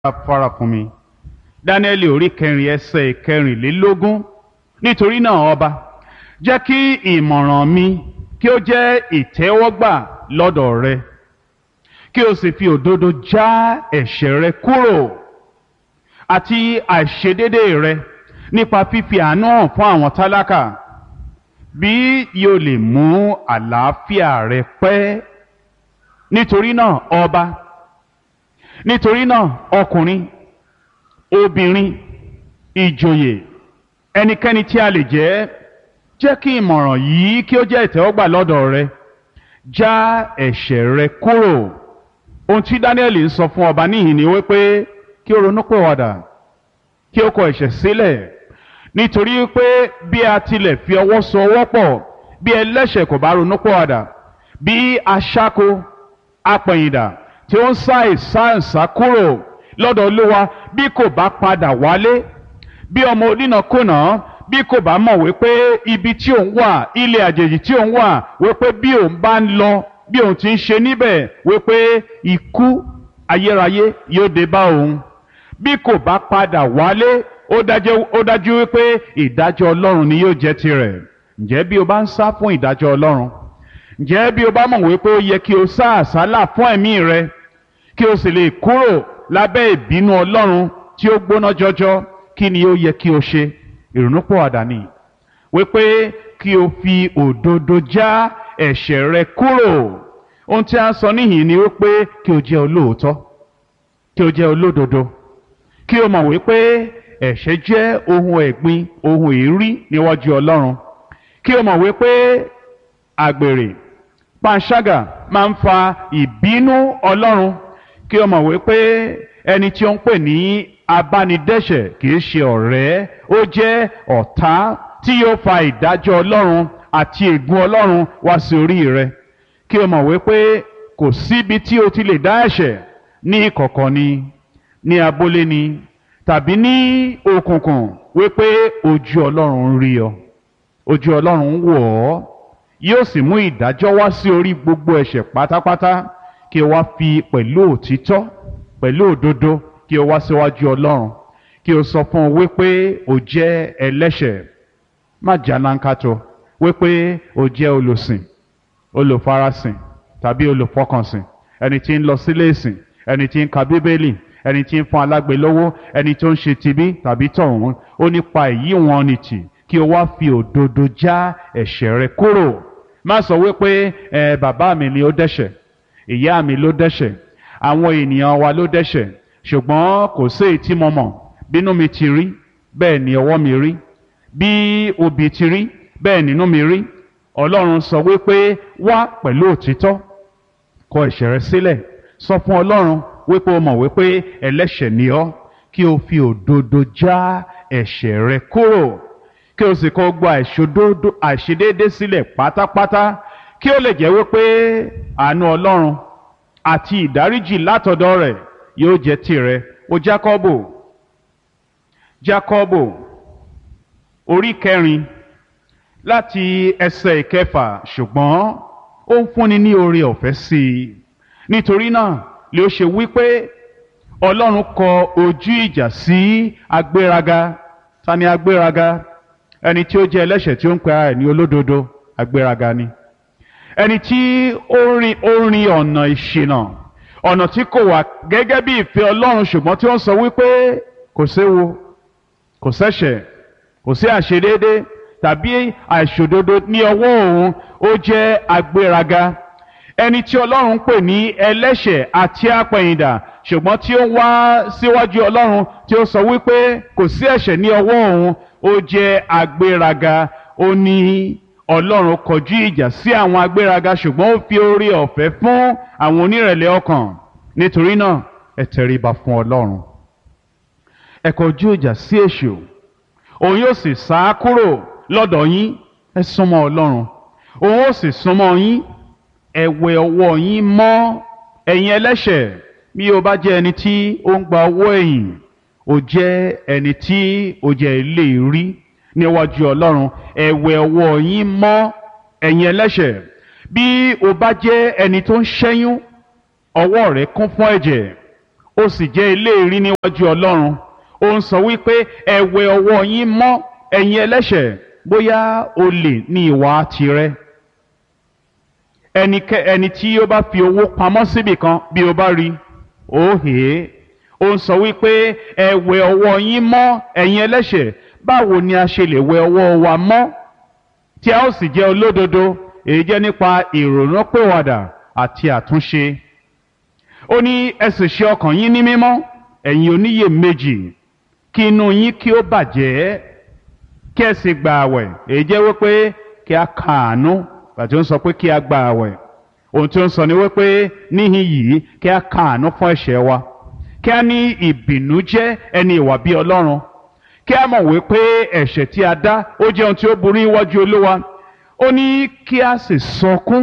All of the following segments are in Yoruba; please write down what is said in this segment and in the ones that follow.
fara fún mi dáníẹ́lì orí kẹrin ẹsẹ̀ kẹrìnlélógún nítorí náà ọba jẹ́ kí ìmọ̀ràn mi kí ó jẹ́ ìtẹ́wọ́gbà lọ́dọ̀ rẹ kí o sì fi òdodo já ẹ̀ṣẹ̀ rẹ kúrò àti àìṣedédé rẹ nípa fífi àánú hàn fún àwọn tálákà bí yóò lè mú àlàáfíà rẹ pẹ́ nítorí náà ọba nítorí náà ọkùnrin obìnrin ìjòyè ẹnikẹ́ni tí a lè jẹ́ jẹ́ kí ìmọ̀ràn yìí kí ó jẹ́ ìtẹ́wọ́gbà lọ́dọ̀ rẹ já ẹ̀ṣẹ̀ rẹ kúrò ohun tí Dáníẹ́lì ń sọ fún ọba níhìn ni wípé kí ó ronúpìwàdà kí ó kọ ẹ̀ṣẹ̀ sílẹ̀ nítorí pé bí a tilẹ̀ fi ọwọ́ so ọwọ́ pọ̀ bí ẹlẹ́ṣẹ̀ kò bá ronúpìwàdà bí aṣáko apẹ̀yìndà tí ó ń sá ìsáǹsá kúrò lọ́dọ̀ Olúwa bí kò bá padà wálé bí ọmọ onínàkúnà bí kò bá mọ̀ wípé ibi tí òun wà ilé àjèjì tí òun wà wípé bí òun bá ń lọ bí òun ti ń ṣe níbẹ̀ wípé ikú ayérayé yóò dé bá òun bí kò bá padà wálé ó dájú ó dájú wípé ìdájọ́ Ọlọ́run ni yóò jẹ́ tirẹ̀ ǹjẹ́ bí o bá ń sá fún ìdájọ́ Ọlọ́run ǹjẹ́ bí o bá mọ̀ wípé ó yẹ kí o sá àsálà fún ẹ̀mí rẹ kí o sì lè kúrò lábẹ́ ìbínú Ọlọ́run tí ó gbóná jọjọ kí ni ó yẹ kí o ṣe ìrònúpìwàdà ni wípé kí o fi òdodo já ẹ̀ṣẹ̀ rẹ kúrò ohun tí a ń sọ níhìn ni wípé kí o jẹ́ olóòótọ́ kí o jẹ́ olódodo kí o mọ̀ wípé ẹ̀ṣẹ̀ jẹ́ ohun ẹ̀gbin ohun èérí níwájú Ọlọ́run kí o mọ̀ wípé àgbèrè panṣágà máa ń fa ìbínú Ọlọ́run kí o mọ̀ wípé ẹni tí ó ń pè ní abánidẹ́ṣẹ̀ kìí ṣe ọ̀rẹ́ ó jẹ́ ọ̀tá tí yóò fa ìdájọ́ Ọlọ́run àti ègún Ọlọ́run wá sí orí rẹ kí o mọ̀ wípé kò síbi tí o ti lè dá ẹ̀ṣẹ̀ ní ìkọ̀kọ̀ ni ní abúlé ni tàbí ní òkùnkùn wípé ojú Ọlọ́run ń rí ọ ojú Ọlọ́run ń wò ọ́ yóò sì mú ìdájọ́ wá sí orí gbogbo ẹ̀ṣẹ̀ pátápátá kí o wá fi pẹ̀lú òtítọ́ pẹ̀lú òdodo kí o wá síwájú Ọlọ́run kí o sọ fún un wípé o jẹ́ ẹlẹ́ṣẹ̀ má jálánkátó wípé o jẹ́ olùsìn olùfarasìn tàbí olùfọkànsìn ẹni tí ń lọ sílé ìsìn ẹni tí ń ka bíbélì ẹni tí ń fún alágbe lówó ẹni tó ń ṣe tibí tàbí tọ̀hún ó nípa èyí wọn ni tì kí o wá fi òdodo já ẹ̀ṣẹ̀ rẹ kúrò má sọ wípé ẹ bàbá mi ni ó dẹ́ṣẹ̀ ìyá mi ló dẹ́ṣẹ̀ àwọn ènìyàn wa ló dẹ́ṣẹ̀ ṣùgbọ́n kò sí èyí tí mo mọ̀ bínú mi ti rí bẹ́ẹ̀ ni ọwọ́ mi rí bí obì ti rí bẹ́ẹ̀ nínú mi rí ọlọ́run sọ wípé wá pẹ̀lú òtítọ́ kọ ẹ̀ṣẹ̀ rẹ sílẹ̀ sọ fún ọlọ́run wípé o mọ̀ wípé ẹlẹ́ṣẹ̀ ni ọ́ kí o fi òdodo já ẹ̀ṣẹ̀ rẹ kúrò kí o sì kọ gba àìṣòdodo àìṣedéédé sílẹ̀ pátápátá kí o lè jẹ́ wípé àánú ọlọ́run àti ìdáríjì látọ̀dọ̀ rẹ̀ yóò jẹ́ tirẹ̀ o Jákọ́bù Jákọ́bù orí kẹrin láti ẹsẹ̀ ìkẹfà ṣùgbọ́n ó ń fúnni ní oore ọ̀fẹ́ sí i nítorí náà lè ó ṣe wípé Ọlọ́run kọ ojú ìjà sí agbéraga ta ni agbéraga ẹni tí ó jẹ́ ẹlẹ́ṣẹ̀ tí ó ń pe ara ẹ̀ ní olódodo agbéraga ni ẹni tí ó rin ó rin ọ̀nà ìṣìnà ọ̀nà tí kò wà gẹ́gẹ́ bí ìfẹ́ Ọlọ́run ṣùgbọ́n tí ó ń sọ wípé kò séwu kò sẹ́ṣẹ̀ kò sí àṣedéédé tàbí àìṣòdodo ní ọwọ́ òun ó jẹ́ agbéraga ẹni tí Ọlọ́run ń pè ní ẹlẹ́ṣẹ̀ àti apẹ̀yìndà ṣùgbọ́n tí ó wá síwájú Ọlọ́run tí ó sọ wípé kò sí ẹ̀ṣẹ̀ ní ọwọ́ òun ó jẹ́ agbéraga ó ní Ọlọ́run kọjú ìjà sí àwọn agbéraga ṣùgbọ́n ó fi oore ọ̀fẹ́ fún àwọn onírẹ̀lẹ̀ ọkàn nítorí náà ẹ tẹríba fún Ọlọ́run ẹ kọjú ìjà sí èṣù òun yóò sì sá kúrò lọ́dọ̀ yín ẹ súnmọ́ Ọlọ́run òun ó sì súnmọ́ yín ẹ wẹ ọwọ́ yín mọ́ ẹ̀yin ẹlẹ́ṣẹ̀ bí o bá jẹ́ ẹni tí ó ń gba owó ẹ̀yìn o jẹ́ ẹni tí o jẹ́ ilé rí níwájú Ọlọ́run ẹ wẹ ọwọ́ yín mọ́ ẹ̀yin ẹlẹ́ṣẹ̀ bí o bá jẹ́ ẹni tó ń ṣẹ́yún ọwọ́ rẹ kún fún ẹ̀jẹ̀ ó sì jẹ́ eléèrí níwájú ọlọ́run ó ń sọ wípé ẹ wẹ ọwọ́ yín mọ́ ẹ̀yin ẹlẹ́ṣẹ̀ bóyá olè ní ìwà tirẹ̀ ẹnikẹ́ ẹni tí ó bá fi owó pamọ́ síbì kan bí o bá rí ó hè é ó ń sọ wípé ẹ wẹ ọwọ́ yín mọ́ ẹ̀yin ẹlẹ́ṣẹ̀ báwo ni a ṣe lè wẹ ọwọ́ wa mọ́ tí a ó sì jẹ́ olódodo èyí jẹ́ nípa ìrònúpìwàdà àti àtúnṣe ó ní ẹ sì ṣe ọkàn yín ní mímọ́ ẹ̀yin oníyèméjì kí inú yín kí ó bàjẹ́ kí ẹ sì gba àwẹ̀ èyí jẹ́ wípé kí a kàánú àti ó ń sọ pé kí a gba àwẹ̀ ohun tí ó ń sọ ni wípé níhìn yìí kí a kàánú fún ẹ̀ṣẹ̀ wa kí a ní ìbìnújẹ́ ẹni ìwà bí Ọlọ́run kí a mọ̀ wípé ẹ̀ṣẹ̀ tí a dá ó jẹ́ ohun tí ó burú iwájú Olúwa ó ní kí a sì sọkún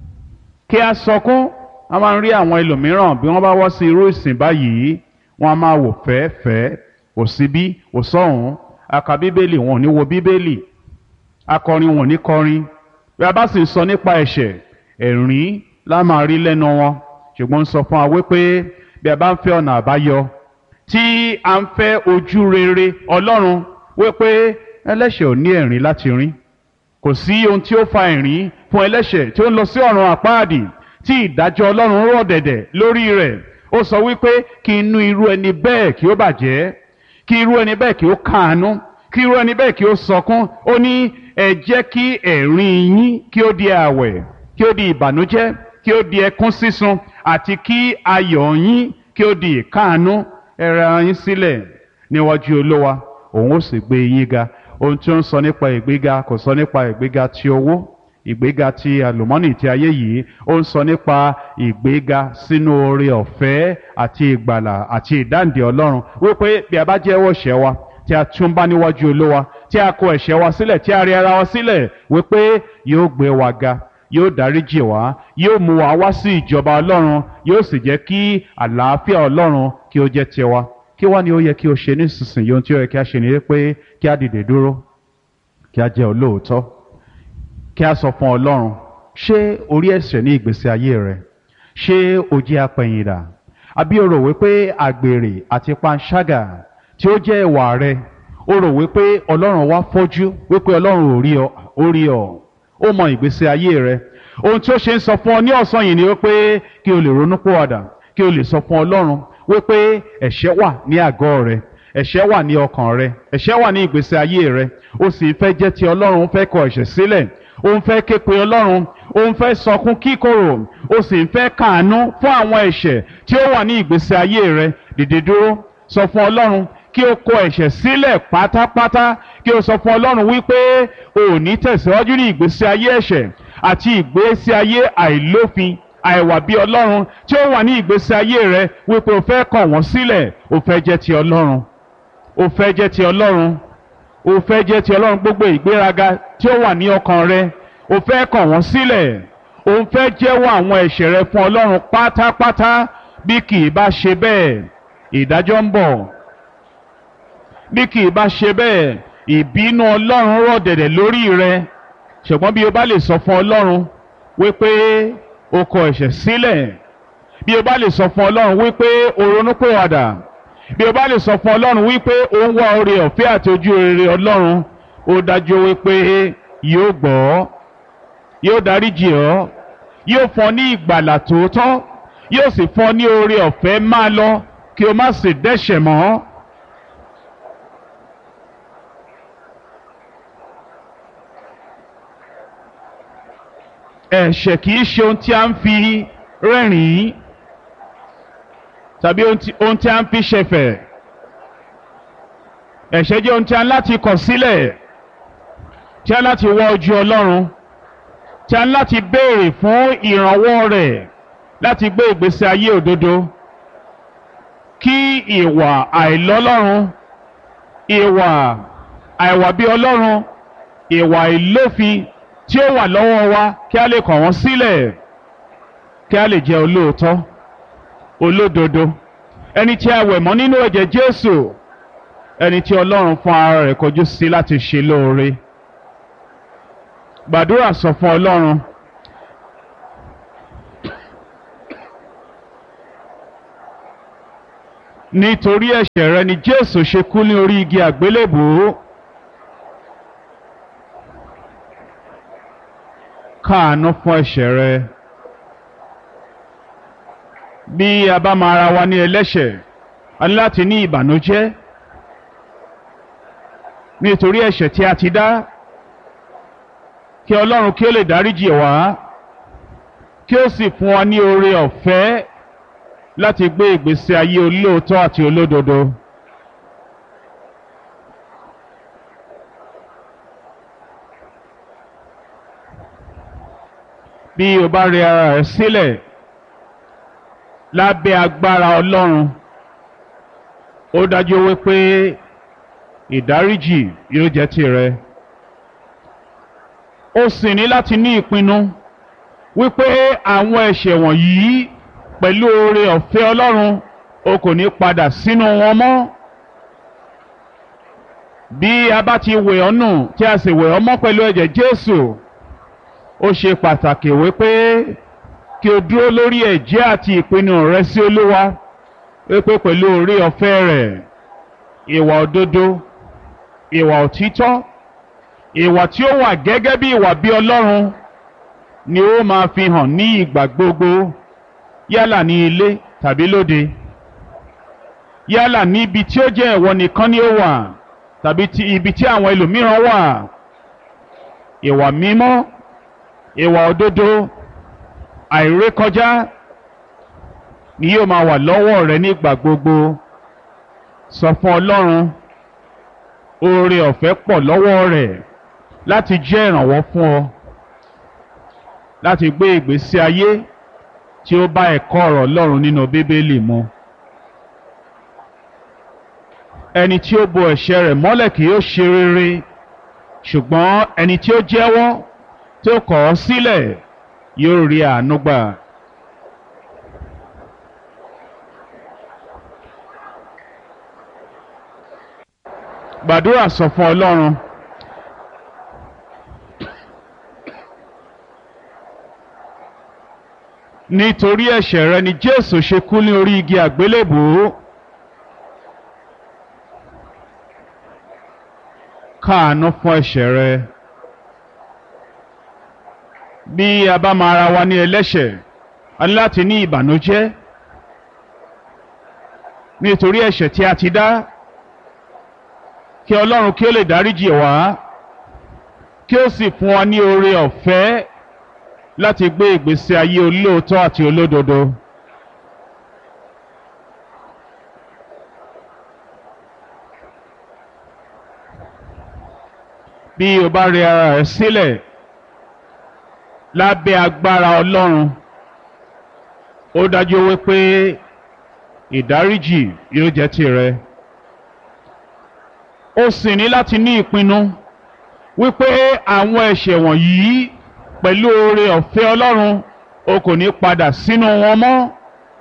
kí a sọkún a máa ń rí àwọn ẹlòmíràn bí wọ́n bá wọ́ sí irú ìsìn báyìí wọ́n á máa wò fẹ́ẹ́fẹ́ẹ́ wò síbí wò sọ́hùn aka bíbélì wọn ò ní wo bíbélì akọrin wọn ò ní kọrin bí a bá sì sọ nípa ẹ̀ṣẹ̀ ẹ̀rín la máa rí lẹ́nu wọn ṣùgbọ́n ń sọ fún wa wípé bí a bá ń fẹ́ ọ̀nà àbáyọ tí a ń fẹ́ ojú rere Ọlọ́run wípé ẹlẹ́ṣẹ̀ ò ní ẹ̀rín láti rín kò sí ohun tí ó fa ẹ̀rín fún ẹlẹ́ṣẹ̀ tí ó ń lọ sí ọ̀run àpáàdì tí ìdájọ́ Ọlọ́run rọ̀ dẹ̀dẹ̀ lórí rẹ̀ ó sọ wípé kí inú irú ẹni bẹ́ẹ̀ kí ó bàjẹ́ kí irú ẹni bẹ́ẹ̀ kí ó káàánú kí irú ẹni bẹ́ẹ̀ kí ó sọkún ó ní ẹ jẹ́ kí ẹ̀rín yín kí ó di àwẹ̀ kí ó di ìbànújẹ́ kí ó di ẹkún sísun àti kí ayọ̀ yín kí ó di ìkáàánú ẹ rẹ̀ yín sílẹ̀ níwájú Olúwa òun ó sì gbé yín ga ohun tí ó ń sọ nípa ìgbéga kò sọ nípa ìgbéga ti owó ìgbéga ti àlùmọ́nì ti ayé yìí ó ń sọ nípa ìgbéga sínú oore ọ̀fẹ́ àti ìgbàlà àti ìdáǹdè Ọlọ́run wípé bí a bá jẹ́wọ́ ẹ̀ṣẹ̀ wa tí a tún bá níwájú Olúwa tí a kó ẹ̀ṣẹ̀ wa sílẹ̀ tí a rí ara wa sílẹ̀ wípé yóò gbé wa ga yóò dáríjì wá yóò mú wa wá sí ìjọba Ọlọ́run yóò sì jẹ́ kí àlàáfíà Ọlọ́run kí ó jẹ́ tiwa kí wá ni ó yẹ kí o ṣe nísinsìnyí ohun tí ó yẹ kí a ṣe ni pé kí a dìde dúró kí a jẹ́ olóòótọ́ kí a sọ fún Ọlọ́run ṣé orí ẹ̀ṣẹ̀ ní ìgbésí ayé rẹ ṣé o jẹ́ apẹ̀yìndà àbí o rò wípé àgbèrè àti panṣágà tí ó jẹ́ ìwà rẹ o rò wípé Ọlọ́run wá fọ́jú wípé Ọlọ́run ò rí ọ ó rí ọ ó mọ ìgbésí ayé rẹ ohun tí ó ṣe ń sọ fún ọ ní ọ̀sán yìí ni wípé kí o lè ronú pòwàdà kí o lè sọ fún Ọlọ́run wípé ẹ̀ṣẹ̀ wà ní àgọ́ rẹ ẹ̀ṣẹ̀ wà ní ọkàn rẹ ẹ̀ṣẹ̀ wà ní ìgbésí ayé rẹ o sì fẹ́ jẹ́ ti Ọlọ́run fẹ́ kọ ẹ̀ṣẹ̀ sílẹ̀ o ń fẹ́ ké pe Ọlọ́run o ń fẹ́ sọkún kíkorò o sì ń fẹ́ kàánú fún àwọn ẹ̀ṣẹ̀ tí ó wà ní ìgbésí ayé rẹ dìde dúró sọ fún Ọlọ́run kí o kọ ẹ̀ṣẹ̀ sílẹ̀ pátápátá kí o sọ fún Ọlọ́run wípé o ò ní tẹ̀síwájú ní ìgbésí ayé ẹ̀ṣẹ̀ àti ìgbésí ayé àìlófin àìwà bí Ọlọ́run tí ó wà ní ìgbésí ayé rẹ wípé o fẹ́ kọ̀ wọ́n sílẹ̀ o fẹ́ jẹ́ ti Ọlọ́run o fẹ́ jẹ́ ti Ọlọ́run o fẹ́ jẹ́ ti Ọlọ́run gbogbo ìgbéraga tí ó wà ní ọkàn rẹ o fẹ́ kọ̀ wọ́n sílẹ̀ o ń fẹ́ jẹ́wọ́ àwọn ẹ̀ṣẹ̀ rẹ fún Ọlọ́run pátápátá bí kì í bá ṣe bẹ́ẹ̀ ìdájọ́ ń bọ̀ bí kì í bá ṣe bẹ́ẹ̀ ìbínú Ọlọ́run rọ̀ dẹ̀dẹ̀ lórí rẹ ṣùgbọ́n bí o bá lè sọ fún Ọlọ́run wípé o kọ ẹ̀ṣẹ̀ sílẹ̀ bí o bá lè sọ fún Ọlọ́run wípé o ronúpìwàdà bí o bá lè sọ fún Ọlọ́run wípé o ń wá oore ọ̀fẹ́ àti ojú rere Ọlọ́run ó dájú wípé yóò gbọ́ yóò dáríjì ọ́ yóò fún ọ ní ìgbàlà tòótọ́ yóò sì fún ọ ní oore ọ̀fẹ́ máa lọ kí o má sì dẹ́ṣẹ̀ mọ́. ẹ̀ṣẹ̀ kìí ṣe ohun tí a ń fi rẹ́rìn-ín tàbí ohun tí a ń fi ṣẹ̀fẹ̀ ẹ̀ṣẹ̀ jẹ́ ohun tí a ń láti kọ̀ sílẹ̀ tí a ń láti wá ojú Ọlọ́run tí a ń láti béèrè fún ìrànwọ́ rẹ̀ láti gbé ìgbésí ayé òdodo kí ìwà àìlọ́lọ́run ìwà àìwà bí Ọlọ́run ìwà ìlófin tí ó wà lọ́wọ́ wa kí a lè kọ̀ wọ́n sílẹ̀ kí a lè jẹ́ olóòótọ́ olódodo ẹni tí a wẹ̀ mọ́ nínú ẹ̀jẹ̀ Jésù ẹni tí Ọlọ́run fún ara rẹ̀ kọjú sí láti ṣe lóore gbàdúrà sọ fún Ọlọ́run nítorí ẹ̀ṣẹ̀ rẹ ni jésù ṣe kú ní orí igi àgbélébùú káàánú fún ẹ̀ṣẹ̀ rẹ bí a bá máa ra wa ní ẹlẹ́ṣẹ̀ a ní láti ní ìbànújẹ́ nítorí ẹ̀ṣẹ̀ tí a ti dá kí ọlọ́run kí ó lè dáríjì wá kí ó sì fún wa ní oore ọ̀fẹ́ láti gbé ìgbésí ayé olóòótọ́ àti olódodo. bí o bá rẹ ara rẹ sílẹ̀ lábẹ́ agbára ọlọ́run ó dájú wípé ìdáríjì yóò jẹ́ tìrẹ. ó sì ní láti ní ìpinnu wípé àwọn ẹ̀ṣẹ̀ wọ̀nyí pẹ̀lú oore ọ̀fẹ́ ọlọ́run o kò ní padà sínú wọn mọ́. bí a bá ti wẹ̀ ọ́ nù tí a sì wẹ̀ ọ́ mọ́ pẹ̀lú ẹ̀jẹ̀ Jésù ó ṣe pàtàkì wípé kí o dúró lórí ẹ̀jẹ̀ àti ìpinnu rẹ sí Olúwa wípé pẹ̀lú oore ọ̀fẹ́ rẹ̀ ìwà òdodo ìwà òtítọ́ ìwà tí ó wà gẹ́gẹ́ bí ìwà bí Ọlọ́run ni ó máa fi hàn ní ìgbà gbogbo yálà ní ilé tàbí lóde yálà ní ibi tí ó jẹ́ ìwọ nìkan ni ó wà tàbí ti ibi tí àwọn ẹlòmíràn wà ìwà mímọ́ ìwà òdodo àìrékọjá ni yóò máa wà lọ́wọ́ rẹ nígbà gbogbo sọ fún Ọlọ́run oore ọ̀fẹ́ pọ̀ lọ́wọ́ rẹ̀ láti jẹ́ ìrànwọ́ fún ọ láti gbé ìgbésí ayé tí ó bá ẹ̀kọ́ ọ̀rọ̀ Ọlọ́run nínú Bíbélì mu. ẹni tí ó bo ẹ̀ṣẹ̀ rẹ̀ mọ́lẹ̀ kì yóò ṣe rere ṣùgbọ́n ẹni tí ó jẹ́wọ́ tí ó kọ̀ ọ́ sílẹ̀ yóò rí àánú gbà. gbàdúrà sọ fún Ọlọ́run. nítorí ẹ̀ṣẹ̀ rẹ ni Jésù ṣe kú ní orí igi àgbélébùú. káàánú fún ẹ̀ṣẹ̀ rẹ. bí a bá máa ra wa ní ẹlẹ́ṣẹ̀ a ní láti ní ìbànújẹ́ nítorí ẹ̀ṣẹ̀ tí a ti dá kí Ọlọ́run kí ó lè dáríjì wá kí ó sì fún wa ní oore ọ̀fẹ́ láti gbé ìgbésí ayé olóòótọ́ àti olódodo. bí o bá rẹ ara rẹ sílẹ̀ lábẹ́ agbára Ọlọ́run ó dájú wípé ìdáríjì yóò jẹ́ tìrẹ. ó sì ní láti ní ìpinnu wípé àwọn ẹ̀ṣẹ̀ wọ̀nyí pẹ̀lú oore ọ̀fẹ́ Ọlọ́run o kò ní padà sínú wọn mọ́.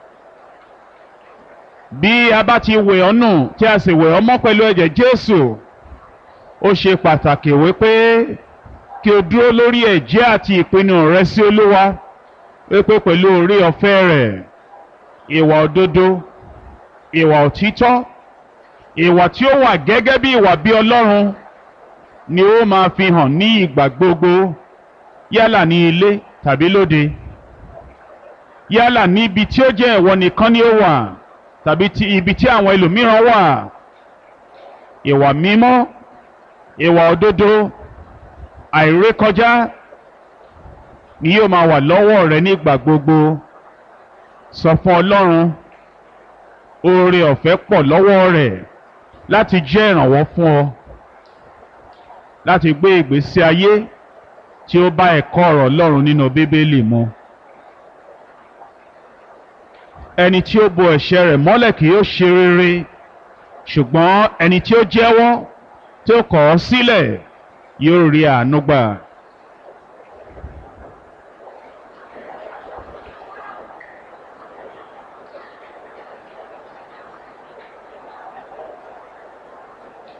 bí a bá ti wẹ̀ ọ́ nù tí a sì wẹ̀ ọ́ mọ́ pẹ̀lú ẹ̀jẹ̀ Jésù ó ṣe pàtàkì wípé kí o dúró lórí ẹ̀jẹ̀ àti ìpinnu rẹ sí Olúwa wípé pẹ̀lú oore ọ̀fẹ́ rẹ̀ ìwà òdodo ìwà òtítọ́ ìwà tí ó wà gẹ́gẹ́ bí ìwà bí Ọlọ́run ni ó máa fi hàn ní ìgbà gbogbo yálà ní ilé tàbí lóde yálà ní ibi tí ó jẹ́ ìwọ nìkan ni ó wà tàbí ti ibi tí àwọn ẹlòmíràn wà ìwà mímọ́ ìwà òdodo àìrékọjá ni yóò máa wà lọ́wọ́ rẹ nígbà gbogbo sọ fún Ọlọ́run oore ọ̀fẹ́ pọ̀ lọ́wọ́ rẹ̀ láti jẹ́ ìrànwọ́ fún ọ láti gbé ìgbésí ayé tí ó bá ẹ̀kọ́ ọ̀rọ̀ Ọlọ́run nínú Bíbélì mu. ẹni tí ó bo ẹ̀ṣẹ̀ rẹ̀ mọ́lẹ̀ kì yóò ṣe rere ṣùgbọ́n ẹni tí ó jẹ́wọ́ tí ó kọ̀ ọ́ sílẹ̀ yóò rí àánú gbà.